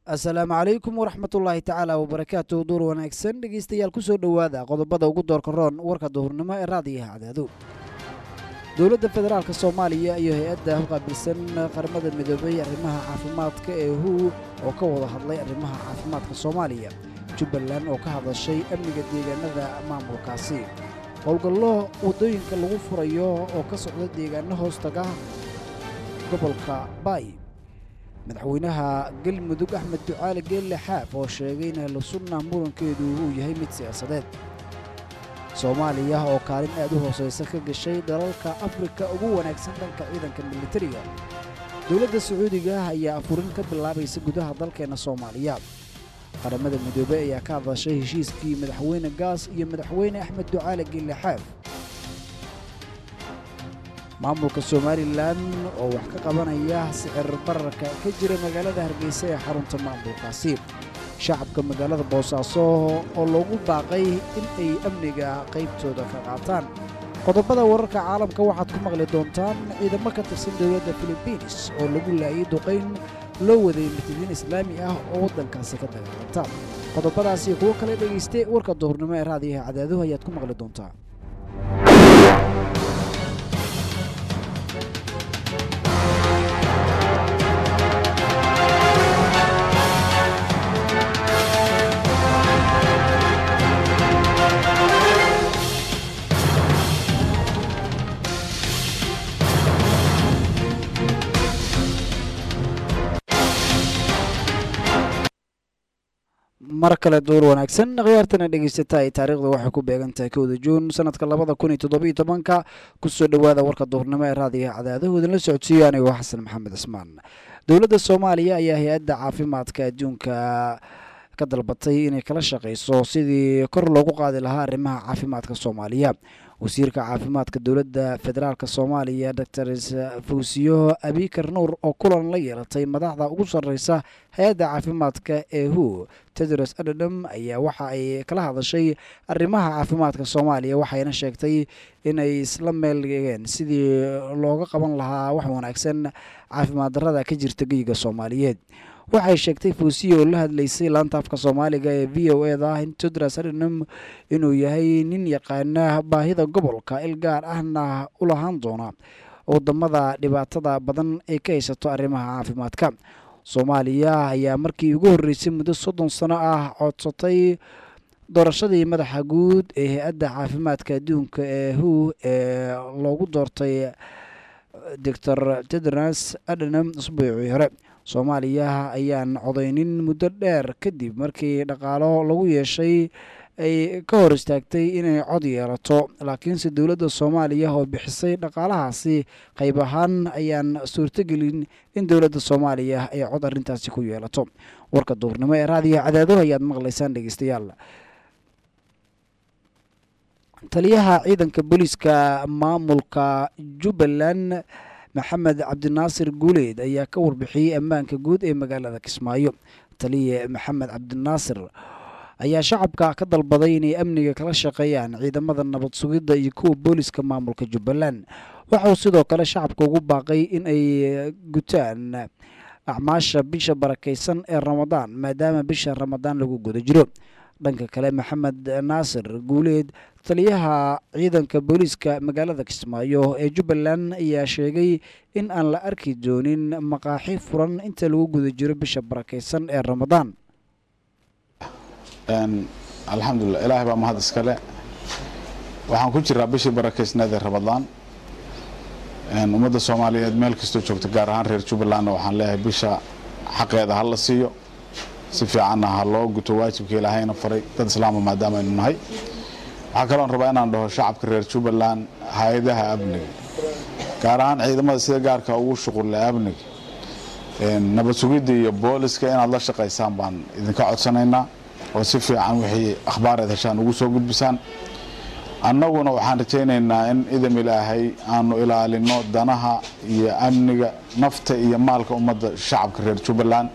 asalaamu calaykum waraxmatullaahi tacaala wabarakaatu duur wanaagsan dhegeystayaal kusoo dhowaada qodobada ugu doorka roon warka duhurnimo ee raadiyaha cadaado dowladda federaalk soomaaliya iyo hay-adda qaabilsan qaramada midoobay arrimaha caafimaadka ee hu oo ka wada hadlay arrimaha caafimaadka soomaaliya jubbaland oo ka hadashay amniga deegaanada maamulkaasi howlgallo waddooyinka lagu furayo oo ka socda deegaano hoostaga gobolka baay madaxweynaha galmudug axmed ducaali geelle xaaf oo sheegay in ahlu sunna murankeedu uu yahay mid siyaasadeed soomaaliya oo kaalin aad u hoosaysa ka gashay dalalka afrika ugu wanaagsan dhanka ciidanka militariga dowladda sacuudiga ayaa afurin ka bilaabaysa gudaha dalkeenna soomaaliya qaramada midoobey ayaa ka hadashay heshiiskii madaxweyne gaas iyo madaxweyne axmed ducaali geelle xaaf maamulka somalilan oo wax ka qabanaya sicir bararka ka jira magaalada hargeysa ee xarunta maamulkaasi shacabka magaalada boosaaso oo loogu baaqay in ay amniga qaybtooda ka qaataan qodobada wararka caalamka waxaad ku maqli doontaan ciidamo ka tirsan dowladda filibiins oo lagu laayay duqayn loo waday murtadiin islaami ah oo waddankaasi ka dagaalanta qodobadaasi kuwo kale dhegayste warka duhurnimo ee raadiyaha cadaaduhu ayaad ku maqli doontaa mar kale duur wanaagsan khiyaartana dhegeysata ay taariikhda waxay ku beegan tahay kowda juun sanadka labada kun iyo toddobiyo tobanka kusoo dhowaada warka duhurnimo ee raadiyaha cadaadahu idinla socodsiiyo anigoo xasan maxamed cismaan dowladda soomaaliya ayaa hay-adda caafimaadka adduunka ka dalbatay inay kala shaqayso sidii kor loogu qaadi lahaa arrimaha caafimaadka soomaaliya wasiirka caafimaadka dowladda federaalk soomaaliya doctor fawsiyo abikar nuur oo kulan la yeelatay madaxda ugu sarreysa hay-adda caafimaadka ee hu tedros adadam ayaa waxa ay kala hadashay arrimaha caafimaadka soomaaliya waxayna sheegtay inay isla meel dhigeen sidii looga qaban lahaa wax wanaagsan caafimaad darrada ka jirta geyiga soomaaliyeed waxay sheegtay fuusiya oo la hadlaysay laantaafka soomaaliga ee v o eda in tedros adhanam inuu yahay nin yaqaana baahida gobolka il gaar ahna u lahaan doona wadamada dhibaatada badan ay ka haysato arrimaha caafimaadka soomaaliya ayaa markii ugu horreysay muddo soddon sano ah codsatay doorashadii madaxa guud ee hay-adda caafimaadka adduunka ee hu ee loogu doortay doctor tedros adhanam usbuucii hore soomaaliya ayaan codaynin muddo dheer kadib markii dhaqaalo lagu yeeshay ay ka hor istaagtay inay cod yeelato laakiinse dowladda soomaaliya oo bixisay dhaqaalahaasi qayb ahaan ayaan suurtogelin in dowladda soomaaliya ay cod arrintaasi ku yeelato warka duurnimo ee raadiyaha cadaado ayaad maqlaysaan dhegeystayaal taliyaha ciidanka booliiska maamulka jubbaland maxamed cabdinaasir guuleed ayaa ka warbixiyey ammaanka guud ee magaalada kismaayo taliye maxamed cabdinaasir ayaa shacabka ka dalbaday inay amniga kala shaqeeyaan ciidamada nabad sugidda iyo kuwa booliska maamulka jubbaland waxauu sidoo kale shacabka ugu baaqay in ay gutaan acmaasha bisha barakaysan ee ramadaan maadaama bisha ramadaan lagu guda jiro dhanka kale maxamed naasir guuleed taliyaha ciidanka booliiska magaalada kismaayo ee jubbaland ayaa sheegay in aan la arki doonin maqaaxi furan inta lagu guda jiro bisha barakaysan ee ramadaan alxamdulilah ilaahay baa mahad iskale waxaan ku jiraa bishii barakaysneed ee ramadaan ummadda soomaaliyeed meel kastoo joogta gaar ahaan reer jubbalandna waxaan leeyahay bisha xaqeeda ha la siiyo si fiicanna ha loo guto waajibka ilaahayna faray dad islaama maadaama aynu nahay waxaa kaloon rabaa inaan dhaho shacabka reer jubbaland hay-adaha amniga gaar ahaan ciidamada sida gaarka ugu shuqulle amniga nabad sugidda iyo booliska inaad la shaqaysaan baan idinka codsanaynaa oo si fiican wixii akhbaareed heshaan ugu soo gudbisaan annaguna waxaan rajaynaynaa in idam ilaahay aanu ilaalino danaha iyo amniga nafta iyo maalka ummadda shacabka reer jubbaland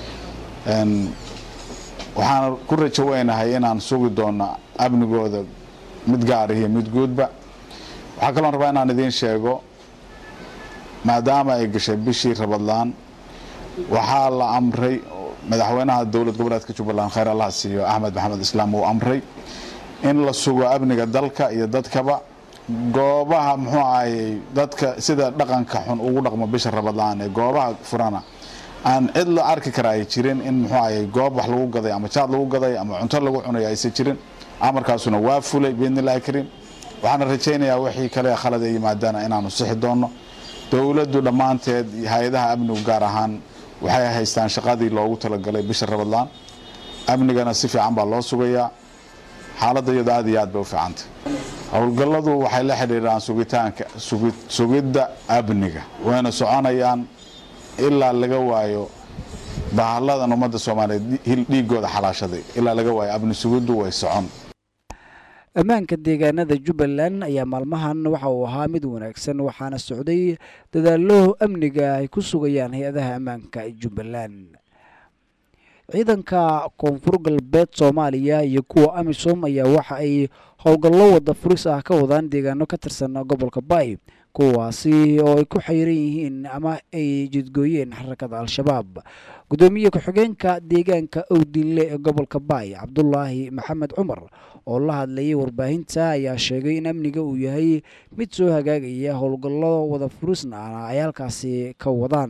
waxaan ku rajo weynahay inaan sugi doono amnigooda mid gaar iyo mid guudba waxaa kaloon rabaa inaan idiin sheego maadaama ay gashay bishii rabadlaan waxaa la amray madaxweynaha dowlad goboleedka jubbaland khayr allah siiyo axmed maxamed islaam uu amray in la sugo amniga dalka iyo dadkaba goobaha muxuu ahayey dadka sida dhaqanka xun ugu dhaqmo bisha rabadlaan ee goobaha furana aan cid la arki kara ay jirin in muxuu ahayey goob wax lagu gaday ama jaad lagu gaday ama cunto lagu cunay aysan jirin amarkaasuna waa fulay biidnillahi kariim waxaana rajaynayaa wixii kale khalad ay yimaadaana inaanu sixi doonno dowladdu dhammaanteed hay-adaha amnigu gaar ahaan waxay haystaan shaqadii loogu talagalay bisha rabadlaan amnigana si fiican baa loo sugayaa xaaladda iyado aad iyo aad bay u fiicantay howlgalladu waxay la xidhiiraan sugitaanka sugidda amniga wayna soconayaan ilaa laga waayo bahalladan ummadda soomaaliyeed dhiigooda xalaashaday ilaa laga waayo amni sugiddu way socon ammaanka deegaanada jubbaland ayaa maalmahan waxa uu ahaa mid wanaagsan waxaana socday dadaallo amniga ay ku sugayaan hay-adaha ammaanka jubbaland ciidanka koonfur galbeed soomaaliya iyo kuwa amisom ayaa waxa ay howlgallo wada furis ah ka wadaan deegaano ka tirsan gobolka bay kuwaasi oo ay ku xayiran yihiin ama ay jidgooyeen xarakada al-shabaab guddoomiye ku-xigeenka deegaanka owdinle ee gobolka baay cabdulaahi maxamed cumar oo la hadlayay warbaahinta ayaa sheegay in amniga uu yahay mid soo hagaagaya howlgallo wada furisna ay halkaasi ka wadaan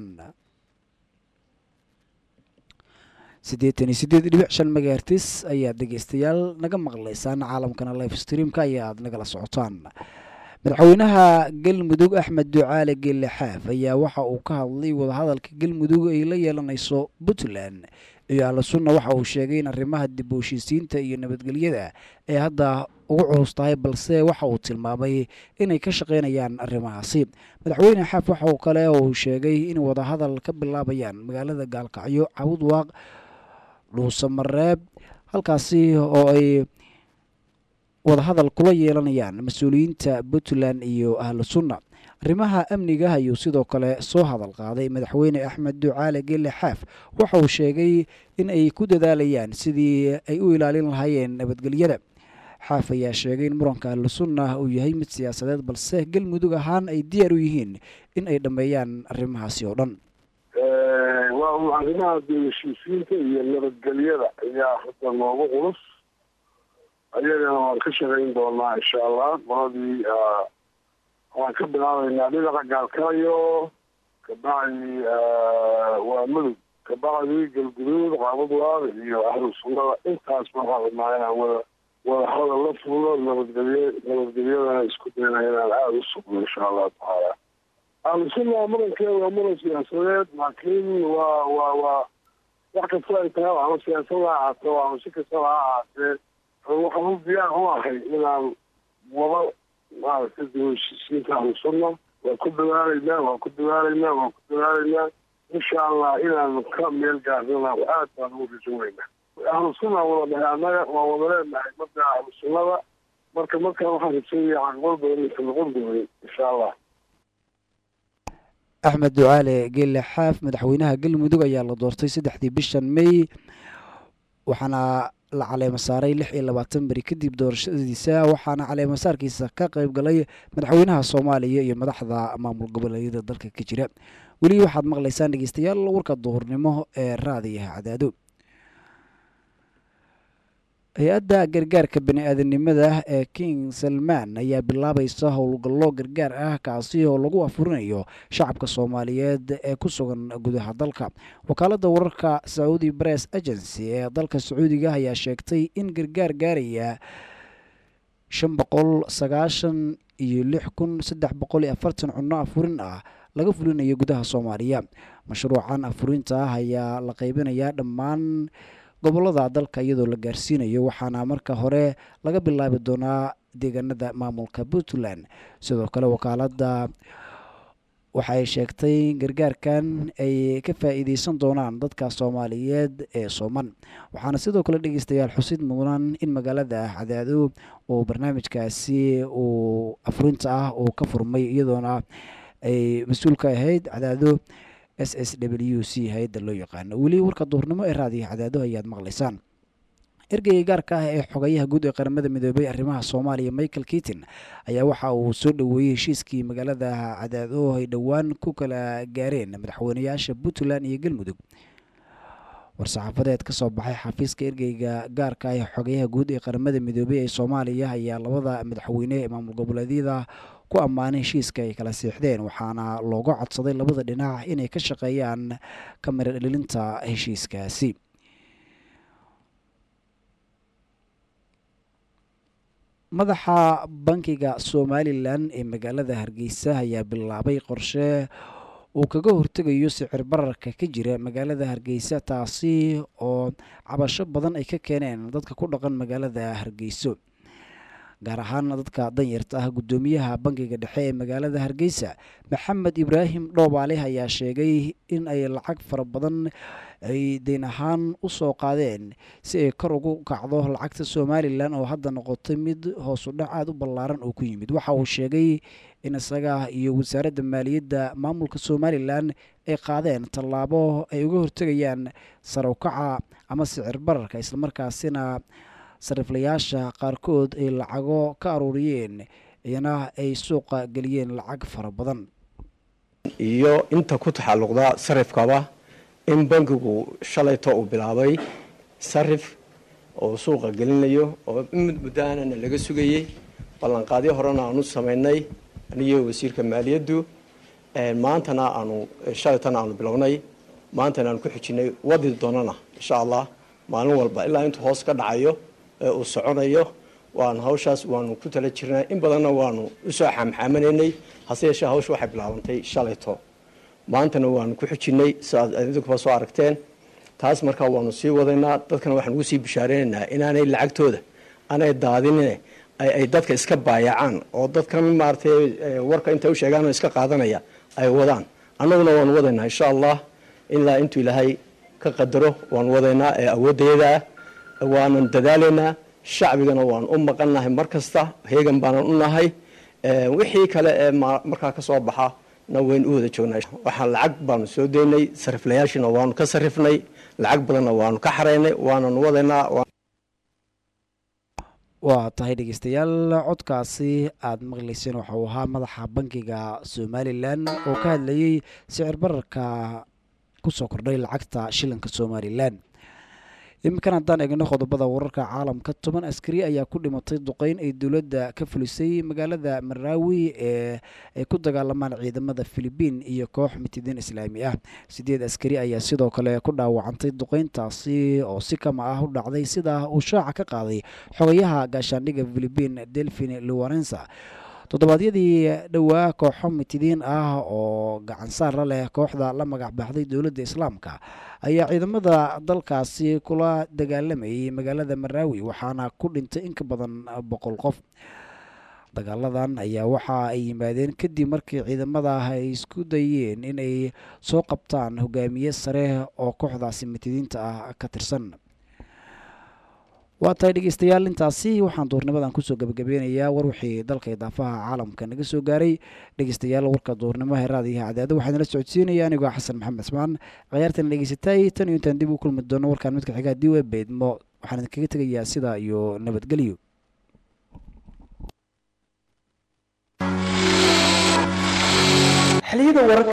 siddeetan iyo siddeed dhibic shan megahertis ayaad dhegeystayaal naga maqlaysaan caalamkana life streamka ayaad nagala socotaan madaxweynaha galmudug axmed ducaale geelle xaaf ayaa waxa uu ka hadlay wadahadalka galmudug ay la yeelanayso puntland iyo ahlu sunna waxa uu sheegay in arrimaha dib u heshiisiinta iyo nabadgelyada ay hadda ugu culus tahay balse waxa uu tilmaamay inay ka shaqaynayaan arrimahaasi madaxweyne xaaf waxa uu kale uu sheegay in wadahadal ka bilaabayaan magaalada gaalkacyo cawdwaaq dhuusamareeb halkaasi oo ay wadahadal kula yeelanayaan mas-uuliyiinta puntland iyo ahlu sunna arrimaha amniga ayuu sidoo kale soo hadal qaaday madaxweyne axmed ducaale geelle xaaf waxa uu sheegay in ay ku dadaalayaan sidii ay u ilaalin lahaayeen nabadgelyada xaaf ayaa sheegay in muranka ahlu sunna uu yahay mid siyaasadeed balse galmudug ahaan ay diyaar u yihiin in ay dhammeeyaan arrimahaasi oo dhan waa arrimaha dib heshiisiinta iyo nabadgelyada ayaa hadda noogu culus ayagana waan ka shaqayn doonaa insha allah qoladii waan ka bilaabaynaa dhinaca gaalkaayo kabacdi waa mudug kabacdi galguduud qaabadwaaq iyo ahlu sunnada intaas waxaa rabnaa inaan wada wada hadal la fulo nabadgelye nabadgelyadana isku dayna inaan aada u sugno insha allahu tacaala ahlu sunna murankeeda waa muran siyaasadeed laakiin waa waa waa wax kasta ay tahay ama siyaasad ha ahaato ama si kastaba ha ahaatee waxaan u diyaar u ahay inaan wada maaragtay dib heshiisiinta ahlu sunna waan ku dadaalaynaa waan ku dadaalaynaa waan ku dadaalaynaa insha allah inaan ka meel gaarnana aad baan ugu rajoonaynaa ahlu sunna wada dhahay annaga waan wada leenahay marka ahlu sunnada marka markaan waxaan rajeynaya caqbal badan inta noqon doonin insha allah axmed ducaale geelle xaaf madaxweynaha galmudug ayaa la doortay saddexdii bishan may waxaana la caleemo saaray lix iyo labaatan beri kadib doorashadiisa waxaana caleemo saarkiisa ka qayb galay madaxweynaha soomaaliya iyo madaxda maamul goboleedyada dalka ka jira weli waxaad maqlaysaan dhegeystayaal warka duhurnimo ee raadiyaha cadaado hay-adda gargaarka bani-aadanimada ee king salmaan ayaa bilaabaysa howlgallo gargaar ah kaasi oo lagu afurinayo shacabka soomaaliyeed ee ku sugan gudaha dalka wakaaladda wararka saudi bress agency ee dalka sacuudiga ayaa sheegtay in gargaar gaaraya shan boqol sagaashan iyo lix kun saddex boqol iyo afartan cunno afurin ah laga fulinayo gudaha soomaaliya mashruucan afurinta ah ayaa la qaybinayaa dhammaan gobolada dalka iyadoo la gaarsiinayo waxaana marka hore laga bilaabi doonaa deegaanada maamulka puntland sidoo kale wakaaladda waxay sheegtay gargaarkan ay ka faa-iideysan doonaan dadka soomaaliyeed ee sooman waxaana sidoo kale dhegeystayaal xusid mudan in magaalada cadaado oo barnaamijkaasi uu afurinta ah uu ka furmay iyadoona ay mas-uul ka ahayd cadaado s s w c hay-adda loo yaqaano weli warka duurnimo ee raadiyaha cadaado ayaad maqlaysaan ergeyga gaarka ah ee xogayaha guud ee qaramada midoobay arrimaha soomaaliya michael keaton ayaa waxa uu soo dhoweeyey heshiiskii magaalada cadaado ay dhowaan ku kala gaareen madaxweynayaasha puntland iyo galmudug war-saxaafadeed ka soo baxay xafiiska ergeyga gaarka ah ee xogeyaha guud ee qaramada midoobey ee soomaaliya ayaa labada madaxweyne ee maamul goboleedyada ku ammaanay heshiiska ay kala siixdeen waxaana looga codsaday labada dhinac inay ka shaqeeyaan kamira dhalilinta heshiiskaasi madaxa bankiga somalilan ee magaalada hargeysa ayaa bilaabay qorshe uu kaga hortegayo sicir bararka ka jira magaalada hargeysa taasi oo cabasho badan ay ka keeneen dadka ku dhaqan magaalada hargeyso gaar ahaan dadka danyarta ah guddoomiyaha bankiga dhexe ee magaalada hargeysa maxamed ibraahim dhoobaale ayaa sheegay in ay lacag fara badan ay deyn ahaan u soo qaadeen si ay kor ugu kacdo lacagta somalilan oo hadda noqotay mid hoosu dhac aada u ballaaran oo ku yimid waxa uu sheegay in isaga iyo wasaaradda maaliyadda maamulka somalilan ay qaadeen tallaabo ay uga hortegayaan sarawkaca ama sicir bararka islamarkaasina sariflayaasha qaarkood ay lacago ka aruuriyeen iyana ay suuqa geliyeen lacag fara badan iyo inta ku taxalluqda sarifkaba in bankigu shalayto uu bilaabay sarif oo suuqa gelinayo oo mid muddaanana laga sugayey ballanqaadyo horena aanu samaynay aniyo wasiirka maaliyaddu maantana aanu shalaytana aanu bilownay maantana aanu ku xijinay wadi doonana insha allah maalin walba ilaa intuu hoos ka dhacayo ee uu soconayo waanu hawshaas waanu ku tala jirnay in badanna waanu usoo xamxaamanaynay hase yeeshee hawsha waxay bilaabantay shalayto maantana waanu ku xijinay siaad idinkuba soo aragteen taas markaa waanu sii wadaynaa dadkana waxaan ugu sii bishaareynanaa inaanay lacagtooda aanay daadinine ay dadka iska baayacaan oo dadkan maaratay warka intay u sheegaan oo iska qaadanaya ay wadaan annaguna waanu wadaynaa insha allah ilaa intuu ilaahay ka qadaro waanu wadaynaa ee awooddayadaa waanan dadaalaynaa shacbigana waanu u maqannahay mar kasta heegan baanan u nahay wixii kale ee markaa ka soo baxa na waynu u wada joognaa waxaa lacag baanu soo daynay sariflayaashiina waanu ka sarifnay lacag badanna waanu ka xaraynay waananu wadaynaa waa tahay dhegeystayaal codkaasi aada maqlayseen waxa uu ahaa madaxa bankiga somalilan oo ka hadlayey sicir bararka kusoo kordhay lacagta shilinka somalilan iminkan haddaan eegno qodobada wararka caalamka toban askari ayaa ku dhimatay duqeyn ay dowladda ka fulisay magaalada maraawi ee ay ku dagaalamaan ciidamada filibiin iyo koox mitidiin islaami ah sideed askari ayaa sidoo kale ku dhaawacantay duqeyntaasi oo si kama ah u dhacday sida uu shaaca ka qaaday xogayaha gaashaandhigga filibiin delfin luwarensa toddobaadyadii dhowaa kooxo mitidiin ah oo gacansaar la leh kooxda la magac baxday dowladda islaamka ayaa ciidamada dalkaasi kula dagaalamayay magaalada maraawi waxaana ku dhintay in ka badan boqol qof dagaaladan ayaa waxa ay yimaadeen kadib markii ciidamada ay isku dayeen inay soo qabtaan hogaamiye sare oo kooxdaasi mitidiinta ah ka tirsan waa tahay dhegeystayaal intaasi waxaan duurnimadan kusoo gabagabeynayaa war wixii dalka idaafaha caalamka naga soo gaaray dhegeystayaal warka duurnimo heeraadiiha cadaado waxaan la socodsiinaya anigoo xasan maxamed cismaan khayaartan dhegeysatay tan iyo intaan dib u kulmi doono warkaan midka xigaa diwe beydmo waxaan idinkaga tegayaa sidaa iyo nabadgelyo xiliyada wararka